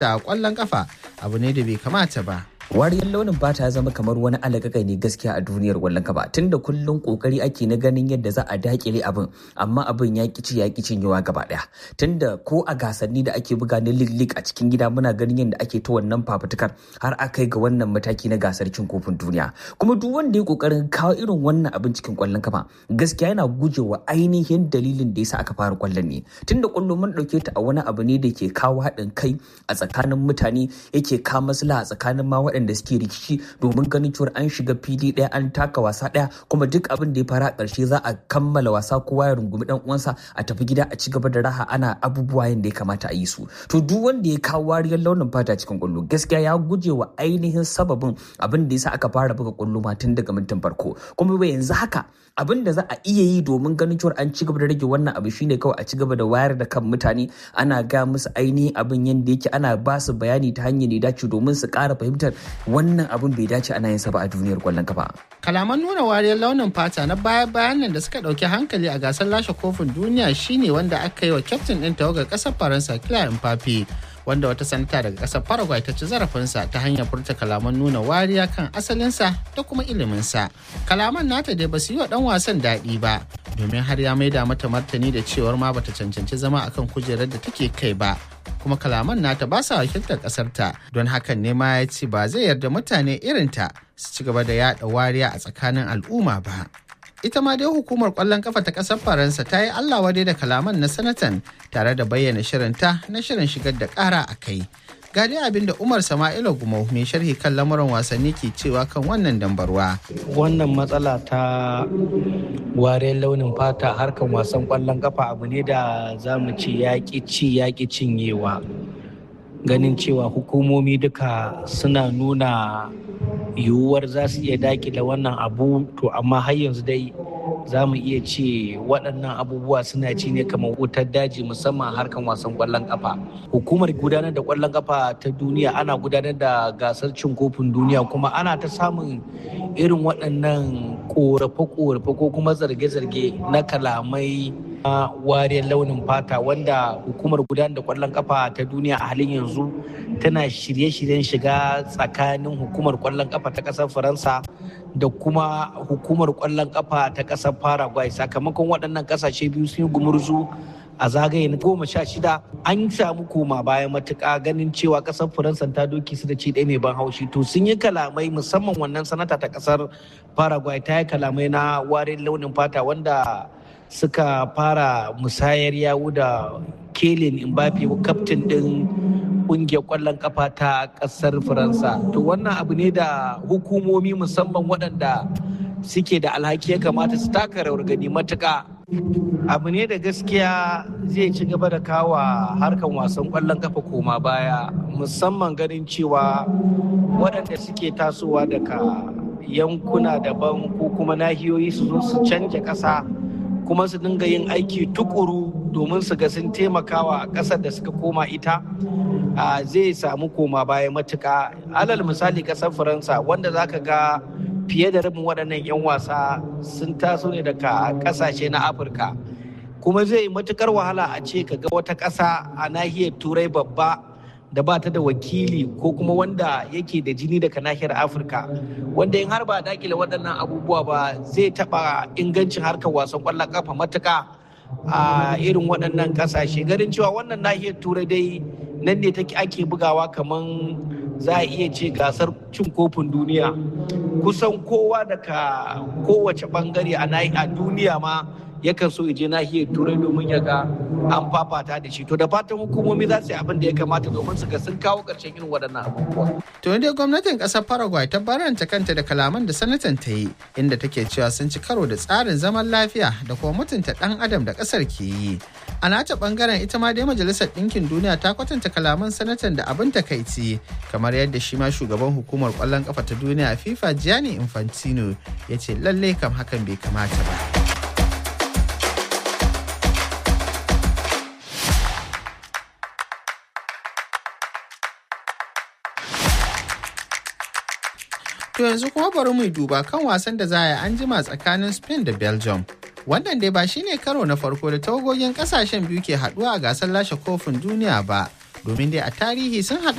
da kwallon kafa abu ne da bai kamata ba. wariyar launin fata ya zama kamar wani alagakai ne gaskiya a duniyar kwallon kafa tunda kullum kokari ake na ganin yadda za a dakile abin amma abin ya kici ya kici yawa gaba daya tunda ko a gasanni da ake buga na lig a cikin gida muna ganin yadda ake ta wannan fafutukar har aka ga wannan mataki na gasar cin kofin duniya kuma duk wanda ya kokarin kawo irin wannan abin cikin kwallon kafa gaskiya yana gujewa ainihin dalilin da yasa aka fara kwallon ne tunda kwallo mun dauke ta a wani abu ne da ke kawo haɗin kai a tsakanin mutane yake kawo maslaha a tsakanin ma waɗanda suke rikici domin ganin cewa an shiga fili ɗaya an taka wasa ɗaya kuma duk abin da ya fara a ƙarshe za a kammala wasa kowa ya rungumi ɗan uwansa a tafi gida a ci gaba da raha ana abubuwa yadda ya kamata a yi su to duk wanda ya kawo wariyar launin fata cikin kwallo gaskiya ya guje wa ainihin sababin abin da yasa aka fara buga kwallo ma tun daga mintin farko kuma bai yanzu haka abin da za a iya yi domin ganin cewa an ci gaba da rage wannan abu shine kawai a ci gaba da wayar da kan mutane ana ga musu ainihin abin yadda yake ana ba su bayani ta hanyar da dace domin su ƙara fahimtar wannan abin bai dace ana yin sa ba a duniyar kwallon kafa. Kalaman nuna wariyar launin fata na baya bayan nan da suka ɗauki hankali a gasar lashe kofin duniya shine wanda aka yi wa kyaftin ɗin tawagar ƙasar Faransa Kylian Mbappe. wanda wata sanata daga ƙasar Paraguay ta ci zarafinsa ta hanyar furta kalaman nuna wariya kan asalinsa da kuma iliminsa. Kalaman nata dai ba su yi wa ɗan wasan daɗi ba, domin har ya maida mata martani da cewar ma bata cancanci zama akan kujerar da take kai ba. kuma kalaman nata ba sa wakiltar ƙasarta don hakan ne ma ya ce ba zai yarda mutane irinta su ci gaba da yaɗa wariya a tsakanin al'umma ba. ita ma dai hukumar kwallon kafa ta kasar faransa ta yi allah wadai da kalaman na sanatan tare da bayyana shirinta na shirin shigar da kara a kai ga dai abin da umar sama'ila gumau mai sharhi kan lamuran wasanni ke cewa kan wannan dambarwa wannan matsala ta wariyar launin fata harkan wasan kwallon kafa abu ne da za mu ce yaƙi ci yaƙi cinyewa ganin cewa hukumomi duka suna nuna yiwuwar za su iya dakile wannan abu to amma har yanzu dai za mu iya ce waɗannan abubuwa suna ci ne kamar wutar daji musamman harkan wasan ƙwallon ƙafa hukumar gudanar da ƙwallon ƙafa ta duniya ana gudanar da gasar cin kofin duniya kuma ana ta samun irin waɗannan ƙorafe-ƙorafe ko kuma zarge-zarge na kalamai na wariyar launin fata wanda hukumar gudanar da ƙwallon ƙafa ta duniya a halin yanzu tana shirye-shiryen shiga tsakanin hukumar ƙwallon ƙafa ta ƙasar faransa da kuma hukumar ƙwallon ƙafa ta ƙasar paraguay sakamakon waɗannan ƙasashe biyu sun yi gumurzu a zagaye na goma sha shida an samu koma baya matuƙa ganin cewa ƙasar faransa ta doki su da ci ɗaya mai ban haushi to sun yi kalamai musamman wannan sanata ta ƙasar paraguay ta yi kalamai na warin launin fata wanda suka fara musayar yawu da kelin mbappe kaftin ɗin ƙungiyar ƙwallon kafa ta ƙasar faransa to wannan abu ne da hukumomi musamman waɗanda suke da alhaki ya kamata su taka rawar gani matuƙa abu ne da gaskiya zai ci gaba da kawa harkan wasan ƙwallon kafa koma baya musamman ganin cewa waɗanda suke tasowa daga yankuna daban ko kuma nahiyoyi su zo su canja ƙasa kuma su dinga yin aiki tukuru domin su ga sun taimakawa ƙasar da suka koma ita zai samu koma baya matuka alal misali ƙasar faransa wanda za ka ga fiye da rabin waɗannan 'yan wasa sun taso ne daga ƙasashe na afirka kuma zai matukar wahala a ce ka ga wata ƙasa a nahiyar turai babba da ba ta da wakili ko kuma wanda yake da jini daga nahiyar afirka wanda in har ba a dakile waɗannan abubuwa ba zai taɓa ingancin harkar wasan ƙwallon ƙafa matuka a irin waɗannan ƙasashe ganin cewa wannan nahiyar turai dai nan ne take ake bugawa kamar za a iya ce gasar cin kofin duniya kusan kowa daga kowace bangare a duniya ma yakan so je nahiyar turai domin ya ga an fafata da shi to da fatan hukumomi za su yi abin da ya kamata domin su ga sun kawo ƙarshen irin waɗannan abubuwa. to dai gwamnatin ƙasar paraguay ta baranta kanta da kalaman da sanatan ta yi inda take cewa sun ci karo da tsarin zaman lafiya da kuma mutunta ɗan adam da ƙasar ke yi a nata bangaren ita ma dai majalisar ɗinkin duniya ta kwatanta kalaman sanatan da abin takaici kamar yadda shi ma shugaban hukumar ƙwallon ƙafa ta duniya fifa gianni infantino ya ce lalle kam hakan bai kamata ba. To yanzu kuma bari mu duba kan wasan da za a yi an jima tsakanin Spain da Belgium. Wannan dai ba shine karo na farko da tawagogin kasashen biyu ke haduwa a gasar lashe kofin duniya ba. domin dai a tarihi sun haɗu